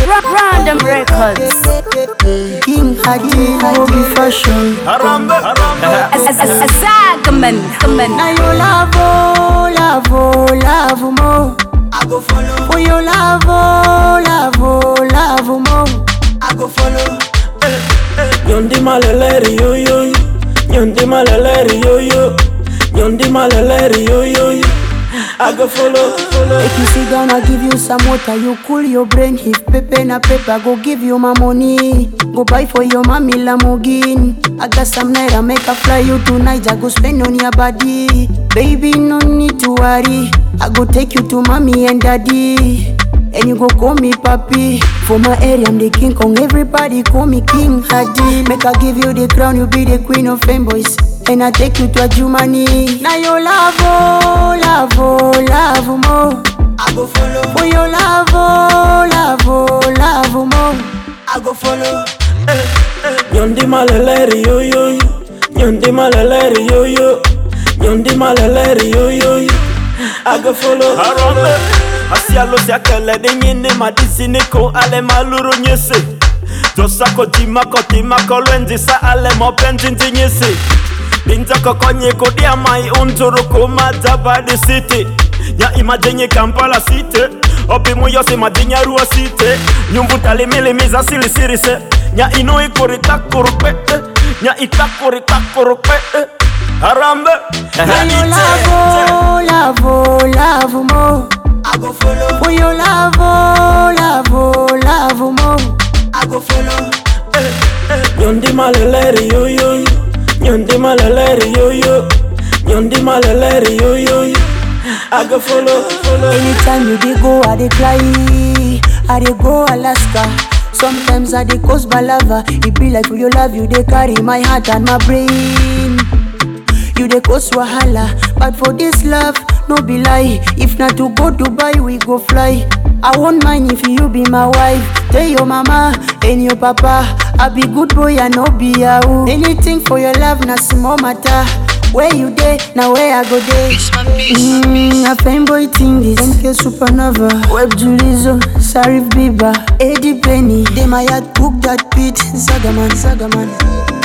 Random Records. King Hadi, Bobby Fashion. Harambe, harambe. Zagaman. Now you love, oh, love, oh, love more. I go follow, For your love, oh, love, oh, love more. I go follow. Nyondi maleleri yo yo yo. Nyondi maleleri yo yo. Nyondi maleleri yo yo yo. I go follow, follow. Make you sit down, I give you some water. You cool your brain. If pepe na paper, go give you my money. Go buy for your mommy Lamborghini. I got some night, I make a fly you to Niger. Go spend on your body. Baby, no need to worry. I go take you to mommy and daddy. And you go call me papi For my area I'm the king Kong Everybody call me King Hadi Make I give you the crown You be the queen of fanboys And I take you to a Jumani Now you love oh, love oh, love more I go follow, For your love oh, love oh, love more I go follow. Nyondi maleleri yo yo yo. Nyondi maleleri yo yo. Nyondi maleleri yo yo yo. I go follow. Harambe. Asialo siakele de nyine madisi niko ale maluru nyese. Josa kotima kotima kolwenzi sa ale mopenzi nyese. Binza kokonye kodia mai unturu kuma tabadi city. Nya imajenye Kampala city. Opi muyose madinya rua city. Nyumbu talimilimiza sili sirise. Nya ino ikuri takurupe. eh. Nya itakuri takurupe. eh. Harambe. Now you love oh, love oh, love more I go follow, For your love oh, love oh, love more I go follow. Nyondi maleleri yo yo yo. Nyondi maleleri yo yo. Nyondi maleleri yo yo yo. I go follow, follow. Anytime you dey go, I dey cry. I dey go Alaska. Sometimes I dey cause balava. It be like for your love, you dey carry my heart and my brain. You dey cause wahala, but for this love, no be lie. If not to go Dubai, we go fly. I won't mind if you be my wife. Tell your mama and your papa, I be good boy, I no be yahoo. Anything for your love, na small matter. Where you dey, now where I go dey. Mm, a fanboy thing this NK Supernova Web Julizo, Sarif Biba Eddie Penny They my heart book that beat Zagaman, Zagaman